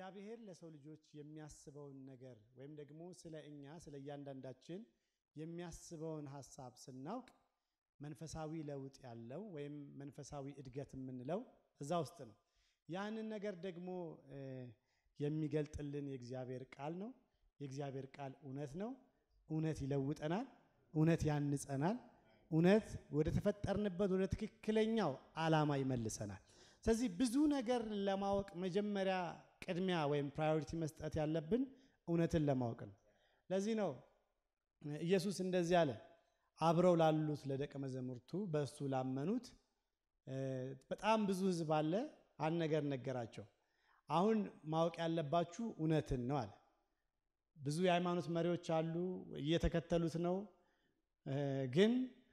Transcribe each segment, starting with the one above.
እግዚአብሔር ለሰው ልጆች የሚያስበውን ነገር ወይም ደግሞ ስለ እኛ ስለ እያንዳንዳችን የሚያስበውን ሀሳብ ስናውቅ መንፈሳዊ ለውጥ ያለው ወይም መንፈሳዊ እድገት የምንለው እዛ ውስጥ ነው። ያንን ነገር ደግሞ የሚገልጥልን የእግዚአብሔር ቃል ነው። የእግዚአብሔር ቃል እውነት ነው። እውነት ይለውጠናል። እውነት ያንጸናል። እውነት ወደ ተፈጠርንበት ወደ ትክክለኛው ዓላማ ይመልሰናል። ስለዚህ ብዙ ነገር ለማወቅ መጀመሪያ ቅድሚያ ወይም ፕራዮሪቲ መስጠት ያለብን እውነትን ለማወቅ ነው። ለዚህ ነው ኢየሱስ እንደዚህ አለ። አብረው ላሉት ለደቀ መዛሙርቱ በእሱ ላመኑት በጣም ብዙ ሕዝብ አለ። አንድ ነገር ነገራቸው። አሁን ማወቅ ያለባችሁ እውነትን ነው አለ። ብዙ የሃይማኖት መሪዎች አሉ፣ እየተከተሉት ነው። ግን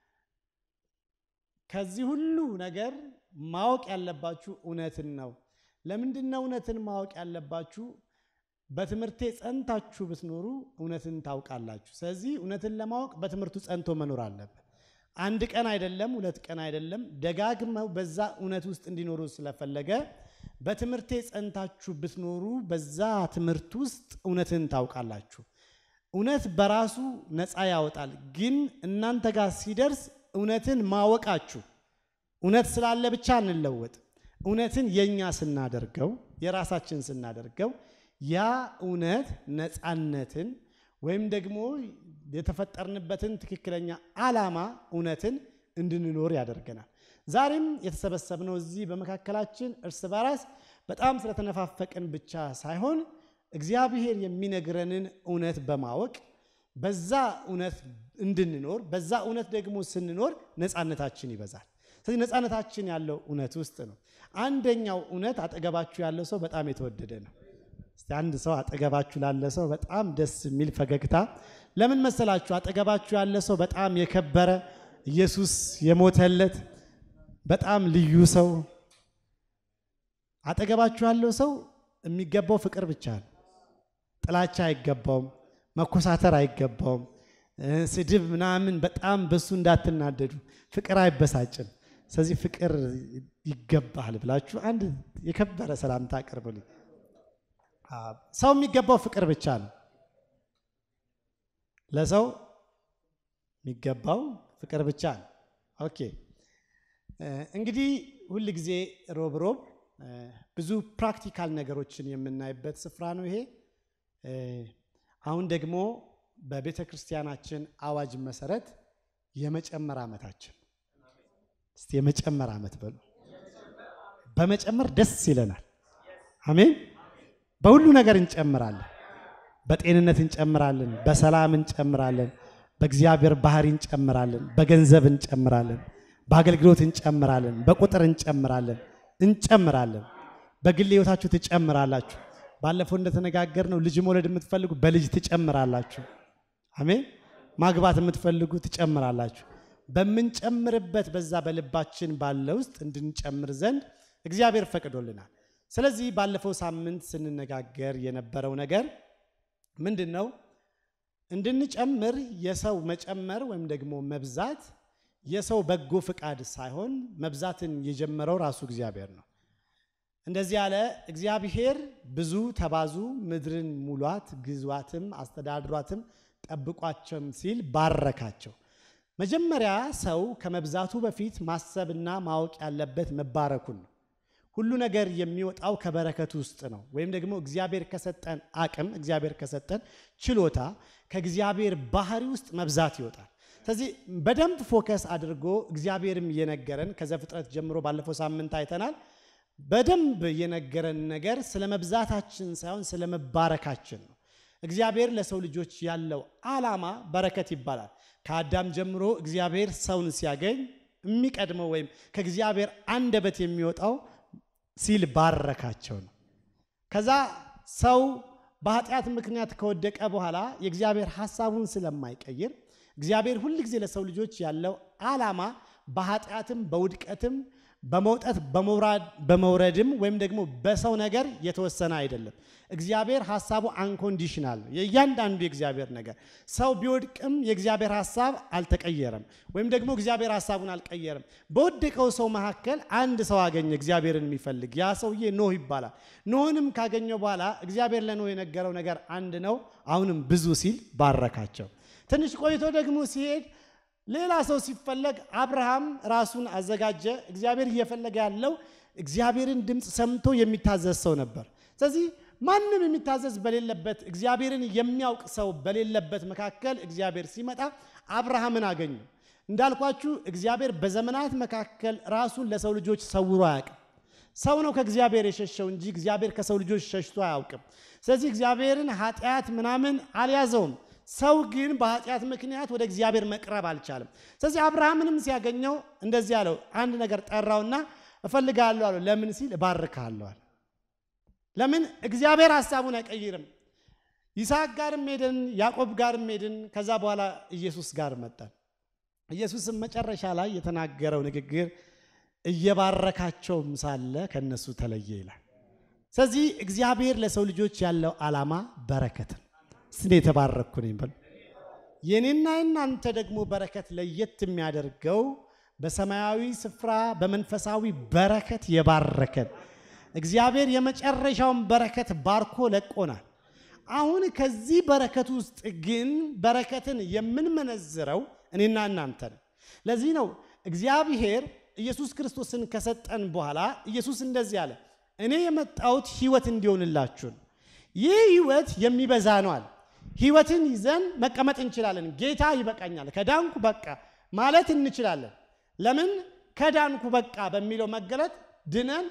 ከዚህ ሁሉ ነገር ማወቅ ያለባችሁ እውነትን ነው። ለምንድን ነው እውነትን ማወቅ ያለባችሁ? በትምህርቴ ጸንታችሁ ብትኖሩ እውነትን ታውቃላችሁ። ስለዚህ እውነትን ለማወቅ በትምህርቱ ጸንቶ መኖር አለበት። አንድ ቀን አይደለም፣ ሁለት ቀን አይደለም፣ ደጋግመው በዛ እውነት ውስጥ እንዲኖሩ ስለፈለገ በትምህርቴ ጸንታችሁ ብትኖሩ በዛ ትምህርት ውስጥ እውነትን ታውቃላችሁ። እውነት በራሱ ነፃ ያወጣል። ግን እናንተ ጋር ሲደርስ እውነትን ማወቃችሁ እውነት ስላለ ብቻ እንለወጥ። እውነትን የኛ ስናደርገው የራሳችን ስናደርገው ያ እውነት ነፃነትን ወይም ደግሞ የተፈጠርንበትን ትክክለኛ ዓላማ እውነትን እንድንኖር ያደርገናል። ዛሬም የተሰበሰብነው እዚህ በመካከላችን እርስ በራስ በጣም ስለተነፋፈቅን ብቻ ሳይሆን እግዚአብሔር የሚነግረንን እውነት በማወቅ በዛ እውነት እንድንኖር በዛ እውነት ደግሞ ስንኖር ነፃነታችን ይበዛል። ስለዚህ ነፃነታችን ያለው እውነት ውስጥ ነው። አንደኛው እውነት አጠገባችሁ ያለው ሰው በጣም የተወደደ ነው። እስቲ አንድ ሰው አጠገባችሁ ላለ ሰው በጣም ደስ የሚል ፈገግታ። ለምን መሰላችሁ? አጠገባችሁ ያለ ሰው በጣም የከበረ ኢየሱስ የሞተለት በጣም ልዩ ሰው። አጠገባችሁ ያለው ሰው የሚገባው ፍቅር ብቻ ነው። ጥላቻ አይገባውም። መኮሳተር አይገባውም። ስድብ ምናምን በጣም በሱ እንዳትናደዱ። ፍቅር አይበሳጭም። ስለዚህ ፍቅር ይገባል ብላችሁ አንድ የከበረ ሰላምታ አቅርቡልኝ። ሰው የሚገባው ፍቅር ብቻ ነው። ለሰው የሚገባው ፍቅር ብቻ ነው። ኦኬ እንግዲህ ሁል ጊዜ ሮብ ሮብ ብዙ ፕራክቲካል ነገሮችን የምናይበት ስፍራ ነው ይሄ። አሁን ደግሞ በቤተ ክርስቲያናችን አዋጅ መሰረት የመጨመር ዓመታችን እስቲ የመጨመር ዓመት በሉ። በመጨመር ደስ ይለናል። አሜን። በሁሉ ነገር እንጨምራለን። በጤንነት እንጨምራለን፣ በሰላም እንጨምራለን፣ በእግዚአብሔር ባህሪ እንጨምራለን፣ በገንዘብ እንጨምራለን፣ በአገልግሎት እንጨምራለን፣ በቁጥር እንጨምራለን እንጨምራለን። በግል ሕይወታችሁ ትጨምራላችሁ። ባለፈው እንደተነጋገርነው ልጅ መውለድ የምትፈልጉ በልጅ ትጨምራላችሁ። አሜን። ማግባት የምትፈልጉ ትጨምራላችሁ። በምንጨምርበት በዛ በልባችን ባለ ውስጥ እንድንጨምር ዘንድ እግዚአብሔር ፈቅዶልናል። ስለዚህ ባለፈው ሳምንት ስንነጋገር የነበረው ነገር ምንድን ነው? እንድንጨምር የሰው መጨመር ወይም ደግሞ መብዛት የሰው በጎ ፍቃድ ሳይሆን መብዛትን የጀመረው ራሱ እግዚአብሔር ነው። እንደዚህ ያለ እግዚአብሔር ብዙ ተባዙ፣ ምድርን ሙሏት፣ ግዟትም፣ አስተዳድሯትም፣ ጠብቋቸውም ሲል ባረካቸው። መጀመሪያ ሰው ከመብዛቱ በፊት ማሰብና ማወቅ ያለበት መባረኩን ነው። ሁሉ ነገር የሚወጣው ከበረከት ውስጥ ነው። ወይም ደግሞ እግዚአብሔር ከሰጠን አቅም፣ እግዚአብሔር ከሰጠን ችሎታ፣ ከእግዚአብሔር ባህሪ ውስጥ መብዛት ይወጣል። ስለዚህ በደንብ ፎከስ አድርጎ እግዚአብሔርም እየነገረን ከዘፍጥረት ጀምሮ ባለፈው ሳምንት አይተናል። በደንብ የነገረን ነገር ስለ መብዛታችን ሳይሆን ስለ መባረካችን ነው። እግዚአብሔር ለሰው ልጆች ያለው ዓላማ በረከት ይባላል። ከአዳም ጀምሮ እግዚአብሔር ሰውን ሲያገኝ የሚቀድመው ወይም ከእግዚአብሔር አንደበት የሚወጣው ሲል ባረካቸው ነው። ከዛ ሰው በኃጢአት ምክንያት ከወደቀ በኋላ የእግዚአብሔር ሐሳቡን ስለማይቀይር እግዚአብሔር ሁል ጊዜ ለሰው ልጆች ያለው ዓላማ በኃጢአትም በውድቀትም በመውጣት በመውረድም ወይም ደግሞ በሰው ነገር የተወሰነ አይደለም። እግዚአብሔር ሀሳቡ አንኮንዲሽናል ነው። የእያንዳንዱ የእግዚአብሔር ነገር ሰው ቢወድቅም የእግዚአብሔር ሀሳብ አልተቀየረም፣ ወይም ደግሞ እግዚአብሔር ሀሳቡን አልቀየረም። በወደቀው ሰው መካከል አንድ ሰው አገኘ እግዚአብሔርን የሚፈልግ ያ ሰውዬ ኖህ ይባላል። ኖህንም ካገኘው በኋላ እግዚአብሔር ለኖህ የነገረው ነገር አንድ ነው። አሁንም ብዙ ሲል ባረካቸው። ትንሽ ቆይቶ ደግሞ ሲሄድ ሌላ ሰው ሲፈለግ አብርሃም ራሱን አዘጋጀ። እግዚአብሔር እየፈለገ ያለው እግዚአብሔርን ድምፅ ሰምቶ የሚታዘዝ ሰው ነበር። ስለዚህ ማንም የሚታዘዝ በሌለበት እግዚአብሔርን የሚያውቅ ሰው በሌለበት መካከል እግዚአብሔር ሲመጣ አብርሃምን አገኙ። እንዳልኳችሁ እግዚአብሔር በዘመናት መካከል ራሱን ለሰው ልጆች ሰውሮ አያውቅም። ሰው ነው ከእግዚአብሔር የሸሸው እንጂ እግዚአብሔር ከሰው ልጆች ሸሽቶ አያውቅም። ስለዚህ እግዚአብሔርን ኃጢአት ምናምን አልያዘውም። ሰው ግን በኃጢአት ምክንያት ወደ እግዚአብሔር መቅረብ አልቻለም። ስለዚህ አብርሃምንም ሲያገኘው እንደዚህ አለው፣ አንድ ነገር ጠራውና እፈልጋለሁ አለው። ለምን ሲል እባርካለሁ አለ። ለምን እግዚአብሔር ሀሳቡን አይቀይርም። ይስሐቅ ጋርም ሄድን፣ ያዕቆብ ጋርም ሄድን። ከዛ በኋላ ኢየሱስ ጋር መጣን። ኢየሱስም መጨረሻ ላይ የተናገረው ንግግር እየባረካቸውም ሳለ ከነሱ ተለየ ይላል። ስለዚህ እግዚአብሔር ለሰው ልጆች ያለው ዓላማ በረከትን ስኔ የተባረኩ ነኝ በሉ። የኔና የናንተ ደግሞ በረከት ለየት የሚያደርገው በሰማያዊ ስፍራ በመንፈሳዊ በረከት የባረከን እግዚአብሔር የመጨረሻውን በረከት ባርኮ ለቆናል። አሁን ከዚህ በረከት ውስጥ ግን በረከትን የምንመነዝረው እኔና እናንተ ነው። ለዚህ ነው እግዚአብሔር ኢየሱስ ክርስቶስን ከሰጠን በኋላ ኢየሱስ እንደዚህ አለ፣ እኔ የመጣሁት ሕይወት እንዲሆንላችሁ ነው። ይህ ሕይወት የሚበዛ ነው አለ። ሕይወትን ይዘን መቀመጥ እንችላለን። ጌታ ይበቃኛል፣ ከዳንኩ በቃ ማለት እንችላለን። ለምን ከዳንኩ በቃ በሚለው መገለጥ ድነን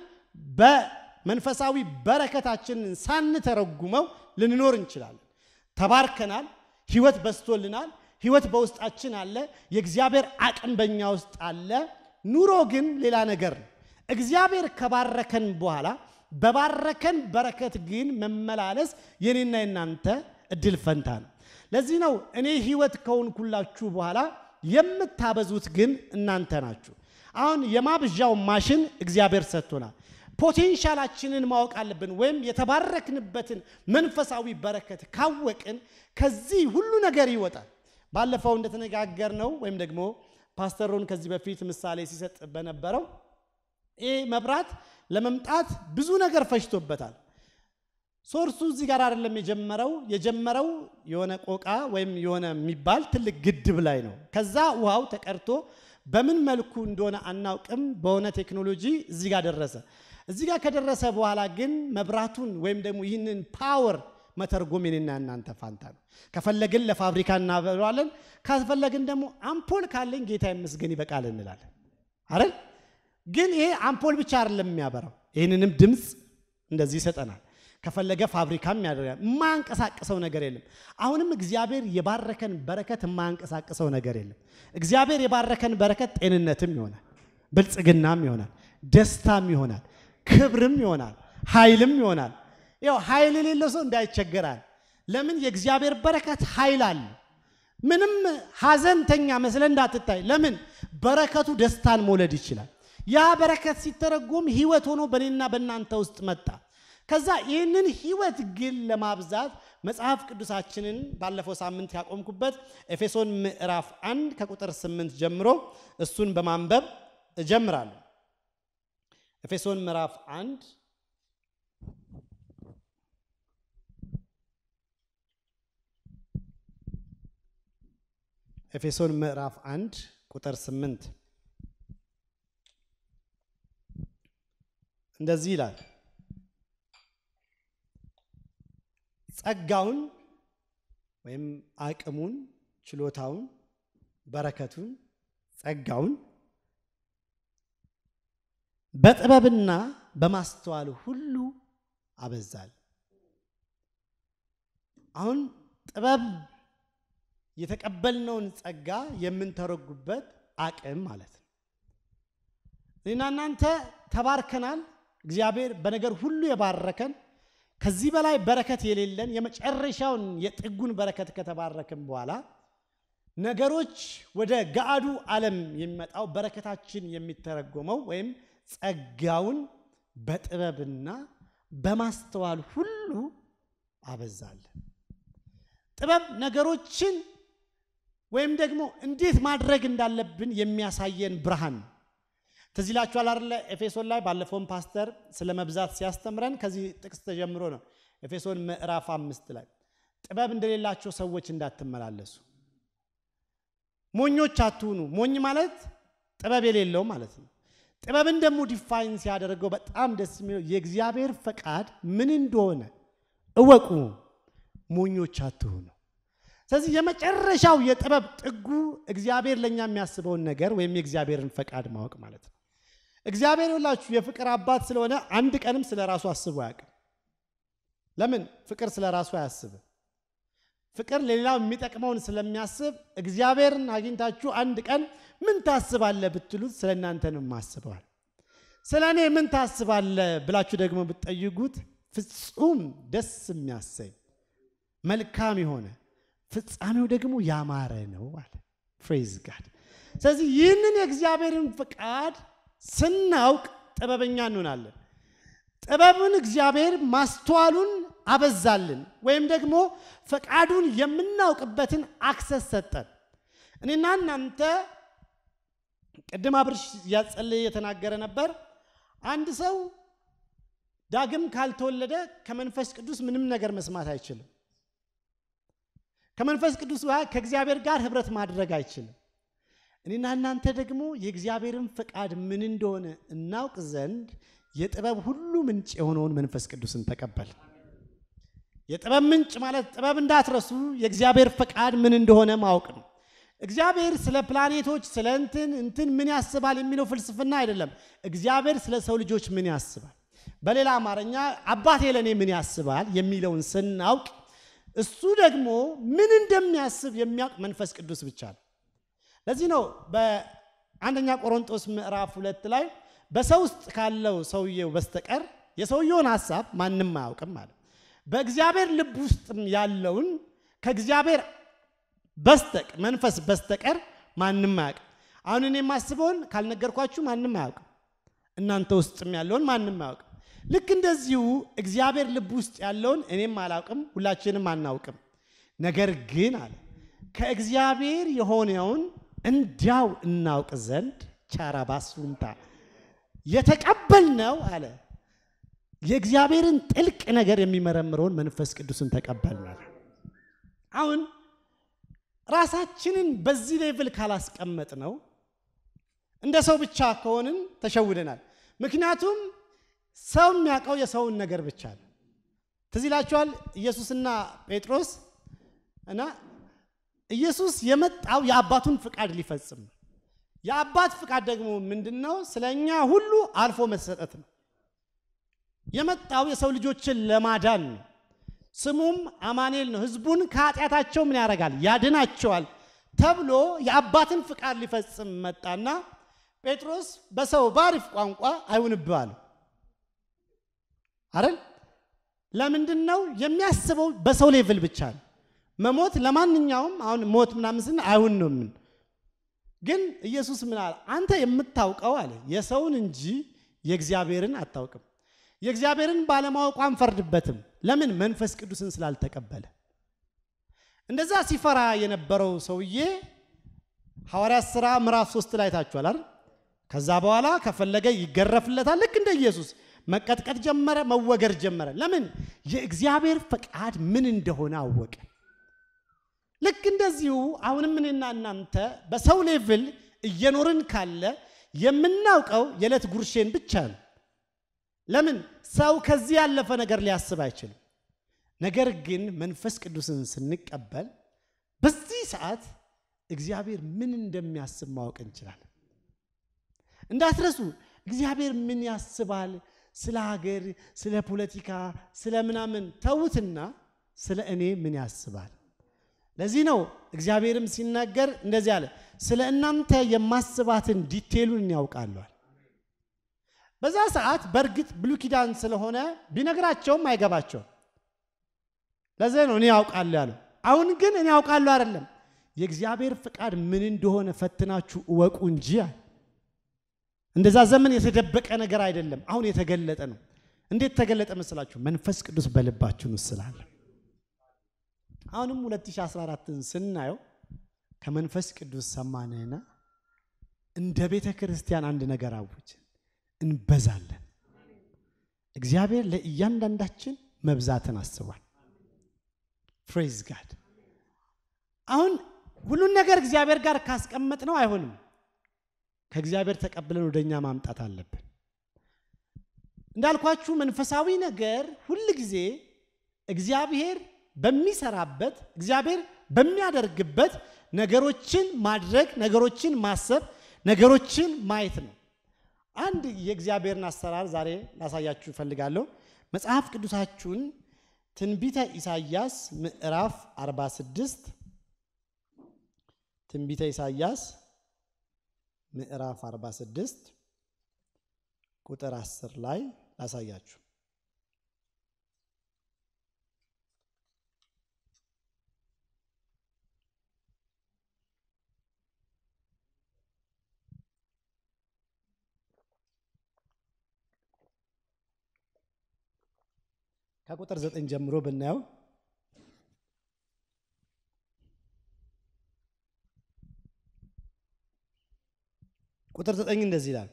በመንፈሳዊ በረከታችንን ሳንተረጉመው ልንኖር እንችላለን። ተባርከናል። ሕይወት በስቶልናል። ሕይወት በውስጣችን አለ። የእግዚአብሔር አቅም በእኛ ውስጥ አለ። ኑሮ ግን ሌላ ነገር ነው። እግዚአብሔር ከባረከን በኋላ በባረከን በረከት ግን መመላለስ የኔና የናንተ እድል ፈንታ ነው። ለዚህ ነው እኔ ሕይወት ከሆንኩላችሁ በኋላ የምታበዙት ግን እናንተ ናችሁ። አሁን የማብዣው ማሽን እግዚአብሔር ሰጥቶናል። ፖቴንሻላችንን ማወቅ አለብን። ወይም የተባረክንበትን መንፈሳዊ በረከት ካወቅን ከዚህ ሁሉ ነገር ይወጣል። ባለፈው እንደተነጋገር ነው ወይም ደግሞ ፓስተሮን ከዚህ በፊት ምሳሌ ሲሰጥ በነበረው ይህ መብራት ለመምጣት ብዙ ነገር ፈጅቶበታል። ሶርሱ እዚህ ጋር አይደለም የጀመረው። የጀመረው የሆነ ቆቃ ወይም የሆነ የሚባል ትልቅ ግድብ ላይ ነው። ከዛ ውሃው ተቀድቶ በምን መልኩ እንደሆነ አናውቅም። በሆነ ቴክኖሎጂ እዚህ ጋር ደረሰ። እዚህ ጋር ከደረሰ በኋላ ግን መብራቱን ወይም ደግሞ ይህንን ፓወር መተርጎም የኔና እናንተ ፋንታ ነው። ከፈለግን ለፋብሪካ እናበለዋለን፣ ካስፈለግን ደግሞ አምፖል ካለኝ ጌታ ይመስገን ይበቃል እንላለን አይደል? ግን ይሄ አምፖል ብቻ አይደለም የሚያበራው፣ ይህንንም ድምፅ እንደዚህ ይሰጠናል። ከፈለገ ፋብሪካም ያደርጋል። የማያንቀሳቅሰው ነገር የለም። አሁንም እግዚአብሔር የባረከን በረከት የማያንቀሳቅሰው ነገር የለም። እግዚአብሔር የባረከን በረከት ጤንነትም ይሆናል፣ ብልጽግናም ይሆናል፣ ደስታም ይሆናል፣ ክብርም ይሆናል፣ ኃይልም ይሆናል። ያው ኃይል የሌለው ሰው እንዳይቸገራል። ለምን? የእግዚአብሔር በረከት ኃይል አለ። ምንም ሐዘንተኛ መስለ እንዳትታይ። ለምን? በረከቱ ደስታን መውለድ ይችላል። ያ በረከት ሲተረጎም ሕይወት ሆኖ በእኔና በእናንተ ውስጥ መጣ። ከዛ ይህንን ሕይወት ግን ለማብዛት መጽሐፍ ቅዱሳችንን ባለፈው ሳምንት ያቆምኩበት ኤፌሶን ምዕራፍ አንድ ከቁጥር ስምንት ጀምሮ እሱን በማንበብ እጀምራለሁ። ኤፌሶን ምዕራፍ አንድ ኤፌሶን ምዕራፍ አንድ ቁጥር ስምንት እንደዚህ ይላል ጸጋውን ወይም አቅሙን፣ ችሎታውን፣ በረከቱን፣ ጸጋውን በጥበብና በማስተዋል ሁሉ አበዛል። አሁን ጥበብ የተቀበልነውን ጸጋ የምንተረጉበት አቅም ማለት ነው። እኔና እናንተ ተባርከናል። እግዚአብሔር በነገር ሁሉ የባረከን ከዚህ በላይ በረከት የሌለን የመጨረሻውን የጥጉን በረከት ከተባረክን በኋላ ነገሮች ወደ ገአዱ ዓለም የሚመጣው በረከታችን የሚተረጎመው ወይም ጸጋውን በጥበብና በማስተዋል ሁሉ አበዛለን። ጥበብ ነገሮችን ወይም ደግሞ እንዴት ማድረግ እንዳለብን የሚያሳየን ብርሃን ነው። ትዝ ይላችኋል አይደለ? ኤፌሶን ላይ ባለፈውን ፓስተር ስለ መብዛት ሲያስተምረን ከዚህ ጥቅስ ተጀምሮ ነው። ኤፌሶን ምዕራፍ አምስት ላይ ጥበብ እንደሌላቸው ሰዎች እንዳትመላለሱ፣ ሞኞች አትሁኑ። ሞኝ ማለት ጥበብ የሌለው ማለት ነው። ጥበብን ደግሞ ዲፋይን ሲያደርገው በጣም ደስ የሚለው የእግዚአብሔር ፈቃድ ምን እንደሆነ እወቁ፣ ሞኞች አትሁኑ። ስለዚህ የመጨረሻው የጥበብ ጥጉ እግዚአብሔር ለእኛ የሚያስበውን ነገር ወይም የእግዚአብሔርን ፈቃድ ማወቅ ማለት ነው። እግዚአብሔር ሁላችሁ የፍቅር አባት ስለሆነ አንድ ቀንም ስለ ራሱ አስቦ አያውቅም። ለምን? ፍቅር ስለ ራሱ አያስብም። ፍቅር ለሌላው የሚጠቅመውን ስለሚያስብ እግዚአብሔርን አግኝታችሁ አንድ ቀን ምን ታስባለህ ብትሉት ስለ እናንተንም አስበዋል። ስለ እኔ ምን ታስባለህ ብላችሁ ደግሞ ብትጠይቁት ፍጹም ደስ የሚያሰኝ መልካም የሆነ ፍጻሜው ደግሞ ያማረ ነው አለ። ፍሬዝ ጋድ። ስለዚህ ይህንን የእግዚአብሔርን ፍቃድ ስናውቅ ጥበበኛ እንሆናለን። ጥበብን እግዚአብሔር ማስተዋሉን አበዛልን፣ ወይም ደግሞ ፈቃዱን የምናውቅበትን አክሰስ ሰጠን። እኔና እናንተ ቅድም አብርሽ እያጸለየ የተናገረ ነበር። አንድ ሰው ዳግም ካልተወለደ ከመንፈስ ቅዱስ ምንም ነገር መስማት አይችልም። ከመንፈስ ቅዱስ ጋር ከእግዚአብሔር ጋር ህብረት ማድረግ አይችልም። እኔና እናንተ ደግሞ የእግዚአብሔርን ፈቃድ ምን እንደሆነ እናውቅ ዘንድ የጥበብ ሁሉ ምንጭ የሆነውን መንፈስ ቅዱስን ተቀበል። የጥበብ ምንጭ ማለት ጥበብ እንዳትረሱ የእግዚአብሔር ፈቃድ ምን እንደሆነ ማወቅ ነው። እግዚአብሔር ስለ ፕላኔቶች ስለ እንትን እንትን ምን ያስባል የሚለው ፍልስፍና አይደለም። እግዚአብሔር ስለ ሰው ልጆች ምን ያስባል፣ በሌላ አማርኛ አባቴ ለእኔ ምን ያስባል የሚለውን ስናውቅ እሱ ደግሞ ምን እንደሚያስብ የሚያውቅ መንፈስ ቅዱስ ብቻ ነው። ለዚህ ነው በአንደኛ ቆሮንጦስ ምዕራፍ ሁለት ላይ በሰው ውስጥ ካለው ሰውየው በስተቀር የሰውየውን ሀሳብ ማንም አያውቅም ማለት በእግዚአብሔር ልብ ውስጥም ያለውን ከእግዚአብሔር በስተቅ መንፈስ በስተቀር ማንም አያውቅም። አሁን እኔ የማስበውን ካልነገርኳችሁ ማንም አያውቅም። እናንተ ውስጥም ያለውን ማንም አያውቅም። ልክ እንደዚሁ እግዚአብሔር ልብ ውስጥ ያለውን እኔም አላውቅም፣ ሁላችንም አናውቅም። ነገር ግን አለ ከእግዚአብሔር የሆነውን እንዲያው እናውቅ ዘንድ ቻራባሱንታ የተቀበልነው አለ የእግዚአብሔርን ጥልቅ ነገር የሚመረምረውን መንፈስ ቅዱስን ተቀበልናል። አሁን ራሳችንን በዚህ ሌቭል ካላስቀመጥ ነው እንደ ሰው ብቻ ከሆንን ተሸውደናል። ምክንያቱም ሰው የሚያውቀው የሰውን ነገር ብቻ ነው። ትዝ ይላችኋል ኢየሱስና ጴጥሮስ እና ኢየሱስ የመጣው የአባቱን ፍቃድ ሊፈጽም ነው። የአባት ፍቃድ ደግሞ ምንድን ነው? ስለ እኛ ሁሉ አልፎ መሰጠት ነው። የመጣው የሰው ልጆችን ለማዳን ነው። ስሙም አማኑኤል ነው። ህዝቡን ከኃጢአታቸው ምን ያደርጋል? ያድናቸዋል ተብሎ የአባትን ፍቃድ ሊፈጽም መጣና ጴጥሮስ በሰው ባሪፍ ቋንቋ አይሁንብህ አለው አይደል? ለምንድን ነው የሚያስበው? በሰው ሌቭል ብቻ ነው። መሞት ለማንኛውም አሁን ሞት ምናምን ስን አይሁን ነው ምን ግን ኢየሱስ ምን አለ? አንተ የምታውቀው አለ የሰውን እንጂ የእግዚአብሔርን አታውቅም። የእግዚአብሔርን ባለማወቁ አንፈርድበትም። ለምን? መንፈስ ቅዱስን ስላልተቀበለ። እንደዛ ሲፈራ የነበረው ሰውዬ ሐዋርያት ሥራ ምዕራፍ ሶስት ላይ ታችኋል አይደል? ከዛ በኋላ ከፈለገ ይገረፍለታል። ልክ እንደ ኢየሱስ መቀጥቀጥ ጀመረ፣ መወገር ጀመረ። ለምን? የእግዚአብሔር ፈቃድ ምን እንደሆነ አወቀ። ልክ እንደዚሁ አሁንም እኔና እናንተ በሰው ሌቭል እየኖርን ካለ የምናውቀው የዕለት ጉርሼን ብቻ ነው። ለምን? ሰው ከዚህ ያለፈ ነገር ሊያስብ አይችልም። ነገር ግን መንፈስ ቅዱስን ስንቀበል በዚህ ሰዓት እግዚአብሔር ምን እንደሚያስብ ማወቅ እንችላለን። እንዳትረሱ፣ እግዚአብሔር ምን ያስባል? ስለ ሀገር፣ ስለ ፖለቲካ፣ ስለ ምናምን ተዉትና ስለ እኔ ምን ያስባል? ለዚህ ነው እግዚአብሔርም ሲናገር እንደዚህ አለ፣ ስለ እናንተ የማስባትን ዲቴሉን ያውቃለዋል። በዛ ሰዓት በእርግጥ ብሉይ ኪዳን ስለሆነ ቢነግራቸውም አይገባቸውም። ለዚህ ነው እኔ ያውቃለሁ ያለው። አሁን ግን እኔ ያውቃለሁ አይደለም፣ የእግዚአብሔር ፍቃድ ምን እንደሆነ ፈትናችሁ እወቁ እንጂ እንደዛ ዘመን የተደበቀ ነገር አይደለም፣ አሁን የተገለጠ ነው። እንዴት ተገለጠ መስላችሁ? መንፈስ ቅዱስ በልባችን ውስጥ ስላለ። አሁንም 2014ን ስናየው ከመንፈስ ቅዱስ ሰማንህና እንደ ቤተ ክርስቲያን አንድ ነገር አውጅ፣ እንበዛለን። እግዚአብሔር ለእያንዳንዳችን መብዛትን አስቧል። ፕሬዝ ጋድ። አሁን ሁሉን ነገር እግዚአብሔር ጋር ካስቀመጥ ነው አይሆንም። ከእግዚአብሔር ተቀብለን ወደ እኛ ማምጣት አለብን። እንዳልኳችሁ መንፈሳዊ ነገር ሁል ጊዜ እግዚአብሔር በሚሰራበት እግዚአብሔር በሚያደርግበት ነገሮችን ማድረግ፣ ነገሮችን ማሰብ፣ ነገሮችን ማየት ነው። አንድ የእግዚአብሔርን አሰራር ዛሬ ላሳያችሁ እፈልጋለሁ። መጽሐፍ ቅዱሳችሁን ትንቢተ ኢሳይያስ ምዕራፍ 46 ትንቢተ ኢሳይያስ ምዕራፍ 46 ቁጥር 10 ላይ ላሳያችሁ። ከቁጥር 9 ጀምሮ ብናየው ቁጥር 9 እንደዚህ ይላል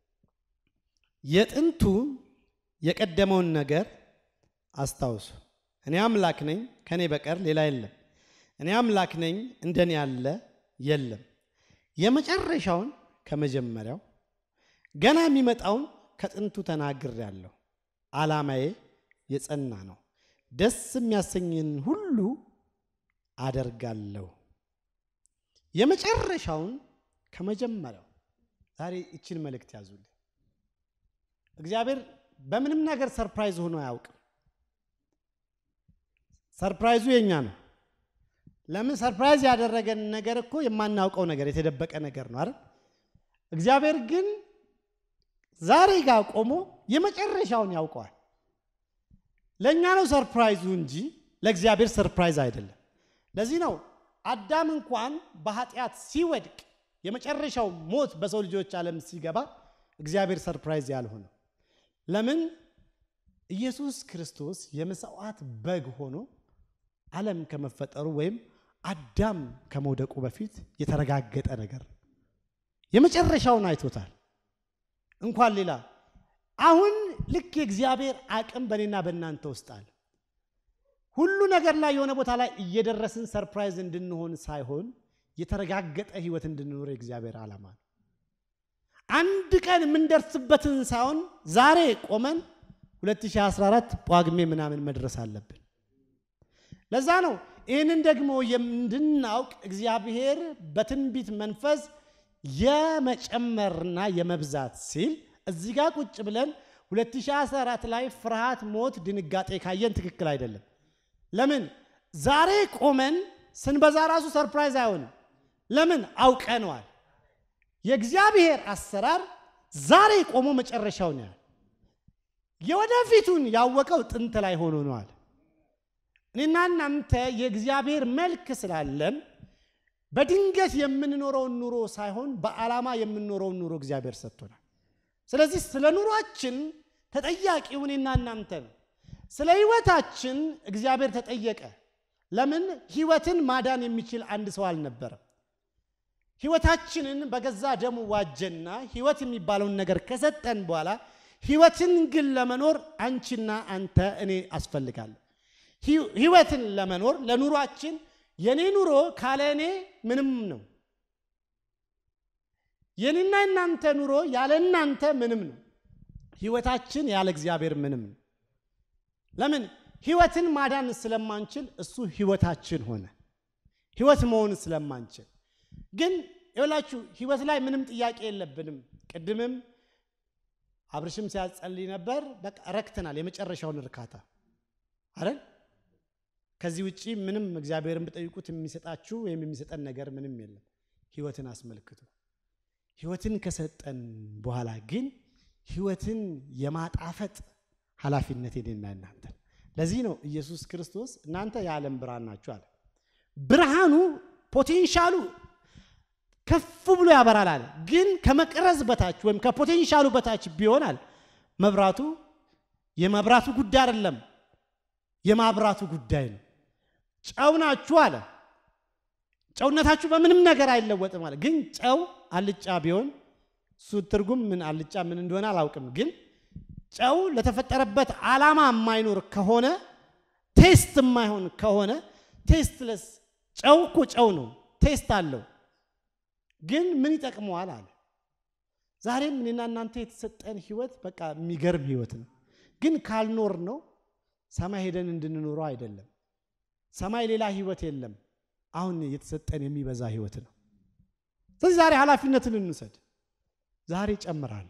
የጥንቱ የቀደመውን ነገር አስታውሱ። እኔ አምላክ ነኝ፣ ከኔ በቀር ሌላ የለም። እኔ አምላክ ነኝ፣ እንደኔ ያለ የለም። የመጨረሻውን ከመጀመሪያው ገና የሚመጣውን ከጥንቱ ተናግሬአለሁ። ዓላማዬ የጸና ነው፣ ደስ የሚያሰኝን ሁሉ አደርጋለሁ። የመጨረሻውን ከመጀመሪያው ዛሬ ይችን መልእክት ያዙልኝ። እግዚአብሔር በምንም ነገር ሰርፕራይዝ ሆኖ አያውቅም። ሰርፕራይዙ የኛ ነው። ለምን ሰርፕራይዝ ያደረገን ነገር እኮ የማናውቀው ነገር የተደበቀ ነገር ነው አይደል? እግዚአብሔር ግን ዛሬ ጋር ቆሞ የመጨረሻውን ያውቀዋል። ለእኛ ነው ሰርፕራይዙ እንጂ ለእግዚአብሔር ሰርፕራይዝ አይደለም። ለዚህ ነው አዳም እንኳን በኃጢአት ሲወድቅ የመጨረሻው ሞት በሰው ልጆች ዓለም ሲገባ እግዚአብሔር ሰርፕራይዝ ያልሆነው ለምን? ኢየሱስ ክርስቶስ የመስዋዕት በግ ሆኖ ዓለም ከመፈጠሩ ወይም አዳም ከመውደቁ በፊት የተረጋገጠ ነገር ነው። የመጨረሻውን አይቶታል። እንኳን ሌላ አሁን ልክ የእግዚአብሔር አቅም በእኔና በእናንተ ውስጥ አለ። ሁሉ ነገር ላይ የሆነ ቦታ ላይ እየደረስን ሰርፕራይዝ እንድንሆን ሳይሆን የተረጋገጠ ሕይወት እንድንኖር የእግዚአብሔር ዓላማ ነው። አንድ ቀን የምንደርስበትን ሳይሆን ዛሬ ቆመን 2014 ጳጉሜ ምናምን መድረስ አለብን። ለዛ ነው ይህንን ደግሞ እንድናውቅ እግዚአብሔር በትንቢት መንፈስ የመጨመርና የመብዛት ሲል እዚህ ጋር ቁጭ ብለን 2014 ላይ ፍርሃት፣ ሞት፣ ድንጋጤ ካየን ትክክል አይደለም። ለምን ዛሬ ቆመን ስንበዛ ራሱ ሰርፕራይዝ አይሆንም። ለምን አውቀነዋል። የእግዚአብሔር አሰራር ዛሬ ቆሞ መጨረሻውን ያህል የወደፊቱን ያወቀው ጥንት ላይ ሆኖ ነዋል። እኔና እናንተ የእግዚአብሔር መልክ ስላለን በድንገት የምንኖረውን ኑሮ ሳይሆን በዓላማ የምንኖረውን ኑሮ እግዚአብሔር ሰጥቶናል። ስለዚህ ስለ ኑሯችን ተጠያቂው እኔና እናንተ ነው። ስለ ሕይወታችን እግዚአብሔር ተጠየቀ። ለምን ሕይወትን ማዳን የሚችል አንድ ሰው አልነበረም። ሕይወታችንን በገዛ ደሙ ዋጀና ሕይወት የሚባለውን ነገር ከሰጠን በኋላ ሕይወትን ግን ለመኖር አንቺና አንተ እኔ አስፈልጋለሁ። ሕይወትን ለመኖር ለኑሯችን የኔ ኑሮ ካለ እኔ ምንም ነው። የኔና እናንተ ኑሮ ያለ እናንተ ምንም ነው። ሕይወታችን ያለ እግዚአብሔር ምንም ነው። ለምን ሕይወትን ማዳን ስለማንችል እሱ ሕይወታችን ሆነ። ሕይወት መሆን ስለማንችል ግን ይኸውላችሁ ሕይወት ላይ ምንም ጥያቄ የለብንም። ቅድምም አብርሽም ሲያጸልይ ነበር። በቃ ረክተናል፣ የመጨረሻውን እርካታ አይደል? ከዚህ ውጪ ምንም እግዚአብሔርን ብጠይቁት የሚሰጣችሁ ወይም የሚሰጠን ነገር ምንም የለም። ሕይወትን አስመልክቶ ሕይወትን ከሰጠን በኋላ ግን ሕይወትን የማጣፈጥ ኃላፊነት የኔና እናንተ። ለዚህ ነው ኢየሱስ ክርስቶስ እናንተ የዓለም ብርሃን ናችሁ አለ። ብርሃኑ ፖቴንሻሉ ከፍ ብሎ ያበራል አለ። ግን ከመቅረዝ በታች ወይም ከፖቴንሻሉ በታች ቢሆናል መብራቱ የመብራቱ ጉዳይ አይደለም፣ የማብራቱ ጉዳይ ነው። ጨው ናችሁ አለ። ጨውነታችሁ በምንም ነገር አይለወጥም አለ። ግን ጨው አልጫ ቢሆን እሱ ትርጉም ምን አልጫ ምን እንደሆነ አላውቅም። ግን ጨው ለተፈጠረበት ዓላማ የማይኖር ከሆነ ቴስት የማይሆን ከሆነ ቴስትለስ ጨው እኮ ጨው ነው፣ ቴስት አለው። ግን ምን ይጠቅመዋል አለ። ዛሬም እኔና እናንተ የተሰጠን ህይወት በቃ የሚገርም ህይወት ነው። ግን ካልኖር ነው ሰማይ ሄደን እንድንኖረው አይደለም። ሰማይ ሌላ ህይወት የለም። አሁን የተሰጠን የሚበዛ ህይወት ነው። ስለዚህ ዛሬ ኃላፊነትን እንውሰድ። ዛሬ ጨምራለሁ።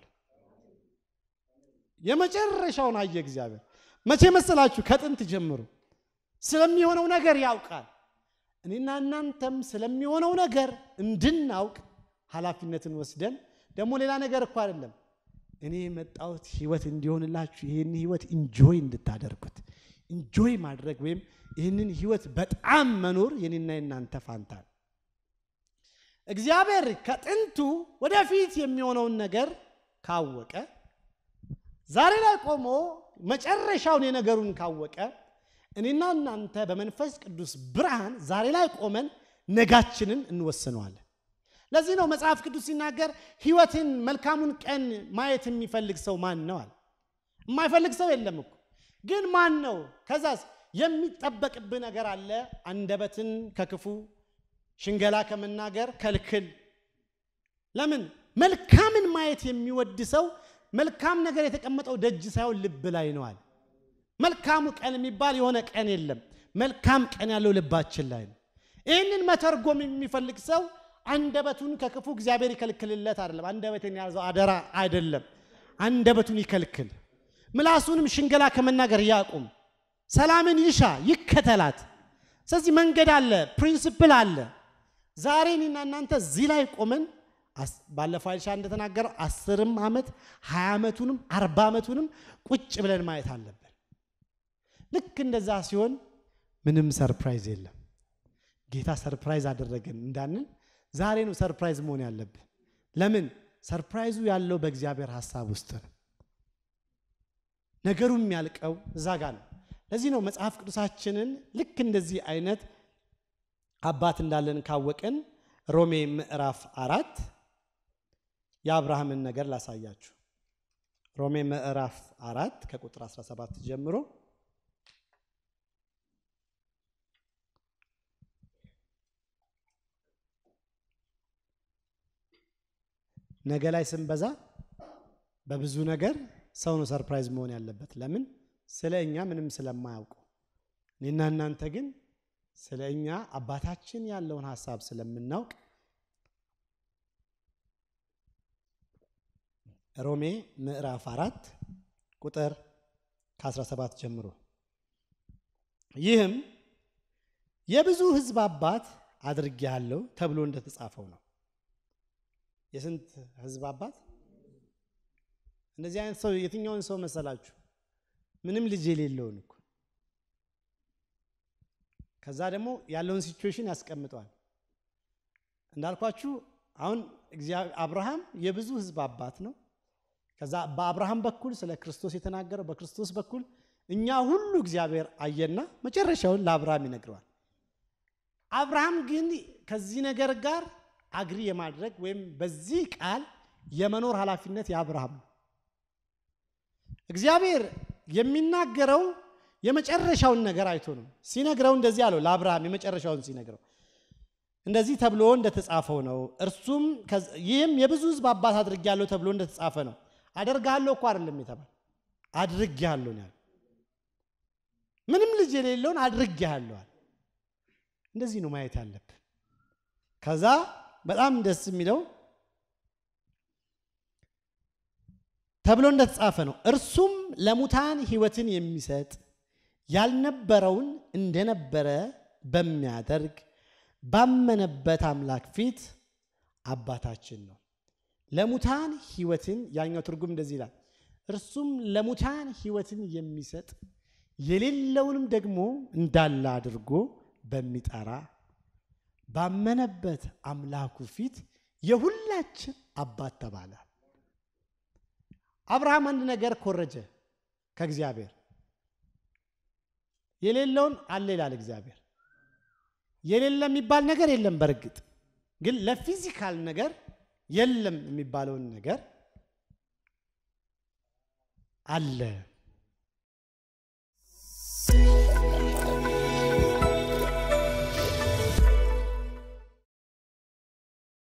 የመጨረሻውን አየ እግዚአብሔር። መቼ መሰላችሁ? ከጥንት ጀምሮ ስለሚሆነው ነገር ያውቃል። እኔና እናንተም ስለሚሆነው ነገር እንድናውቅ ኃላፊነትን ወስደን ደግሞ ሌላ ነገር እኮ አይደለም እኔ የመጣሁት ህይወት እንዲሆንላችሁ ይህን ህይወት ኢንጆይ እንድታደርጉት ኢንጆይ ማድረግ ወይም ይህንን ህይወት በጣም መኖር የኔና የናንተ ፋንታ ነው። እግዚአብሔር ከጥንቱ ወደፊት የሚሆነውን ነገር ካወቀ ዛሬ ላይ ቆሞ መጨረሻውን የነገሩን ካወቀ እኔና እናንተ በመንፈስ ቅዱስ ብርሃን ዛሬ ላይ ቆመን ነጋችንን እንወስነዋለን። ለዚህ ነው መጽሐፍ ቅዱስ ሲናገር ህይወትን መልካሙን ቀን ማየት የሚፈልግ ሰው ማን ነው አለ። የማይፈልግ ሰው የለም እኮ ግን ማን ነው? ከዛስ የሚጠበቅብህ ነገር አለ። አንደበትን ከክፉ ሽንገላ ከመናገር ከልክል። ለምን መልካምን ማየት የሚወድ ሰው መልካም ነገር የተቀመጠው ደጅ ሳይሆን ልብ ላይ ነው አለ። መልካሙ ቀን የሚባል የሆነ ቀን የለም። መልካም ቀን ያለው ልባችን ላይ ነው። ይህንን መተርጎም የሚፈልግ ሰው አንደበቱን ከክፉ እግዚአብሔር ይከልክልለት አይደለም። አንደበትን የያዘው አደራ አይደለም። አንደበቱን ይከልክል። ምላሱንም ሽንገላ ከመናገር ያቁም። ሰላምን ይሻ ይከተላት። ስለዚህ መንገድ አለ፣ ፕሪንስፕል አለ። ዛሬ እኔና እናንተ እዚህ ላይ ቆመን ባለፈው አይሻ እንደተናገረው አስርም ዓመት ሀያ ዓመቱንም አርባ ዓመቱንም ቁጭ ብለን ማየት አለብን። ልክ እንደዛ ሲሆን ምንም ሰርፕራይዝ የለም። ጌታ ሰርፕራይዝ አደረገን እንዳንን ዛሬ ነው ሰርፕራይዝ መሆን ያለብን። ለምን ሰርፕራይዙ ያለው በእግዚአብሔር ሀሳብ ውስጥ ነው። ነገሩ የሚያልቀው እዛ ጋር ነው። ለዚህ ነው መጽሐፍ ቅዱሳችንን ልክ እንደዚህ አይነት አባት እንዳለን ካወቅን ሮሜ ምዕራፍ አራት የአብርሃምን ነገር ላሳያችሁ። ሮሜ ምዕራፍ አራት ከቁጥር 17 ጀምሮ ነገ ላይ ስንበዛ በብዙ ነገር ሰው ነው ሰርፕራይዝ መሆን ያለበት። ለምን? ስለ እኛ ምንም ስለማያውቁ። እኔና እናንተ ግን ስለ እኛ አባታችን ያለውን ሀሳብ ስለምናውቅ ሮሜ ምዕራፍ አራት ቁጥር ከ17 ጀምሮ ይህም የብዙ ሕዝብ አባት አድርጌሃለሁ ተብሎ እንደተጻፈው ነው። የስንት ሕዝብ አባት? እንደዚህ አይነት ሰው የትኛውን ሰው መሰላችሁ? ምንም ልጅ የሌለውን እኮ ከዛ ደግሞ ያለውን ሲቹዌሽን ያስቀምጠዋል። እንዳልኳችሁ አሁን አብርሃም የብዙ ሕዝብ አባት ነው። ከዛ በአብርሃም በኩል ስለ ክርስቶስ የተናገረው በክርስቶስ በኩል እኛ ሁሉ እግዚአብሔር አየና መጨረሻውን ለአብርሃም ይነግረዋል። አብርሃም ግን ከዚህ ነገር ጋር አግሪ የማድረግ ወይም በዚህ ቃል የመኖር ኃላፊነት የአብርሃም ነው። እግዚአብሔር የሚናገረው የመጨረሻውን ነገር አይቶ ነው። ሲነግረው እንደዚህ አለው ለአብርሃም የመጨረሻውን ሲነግረው እንደዚህ ተብሎ እንደተጻፈው ነው። እርሱም ይህም የብዙ ሕዝብ አባት አድርጌያለሁ ተብሎ እንደተጻፈ ነው። አደርግሃለሁ እኮ አይደለም የተባለ አድርጌሃለሁ ነው ያለው። ምንም ልጅ የሌለውን አድርጌሃለሁ። እንደዚህ ነው ማየት ያለብን። ከዛ በጣም ደስ የሚለው ተብሎ እንደተጻፈ ነው። እርሱም ለሙታን ሕይወትን የሚሰጥ ያልነበረውን እንደነበረ በሚያደርግ ባመነበት አምላክ ፊት አባታችን ነው። ለሙታን ሕይወትን ያኛው ትርጉም እንደዚህ ይላል። እርሱም ለሙታን ሕይወትን የሚሰጥ የሌለውንም ደግሞ እንዳለ አድርጎ በሚጠራ ባመነበት አምላኩ ፊት የሁላችን አባት ተባለ። አብርሃም አንድ ነገር ኮረጀ ከእግዚአብሔር የሌለውን አለ ይላል እግዚአብሔር። የሌለ የሚባል ነገር የለም። በእርግጥ ግን ለፊዚካል ነገር የለም የሚባለውን ነገር አለ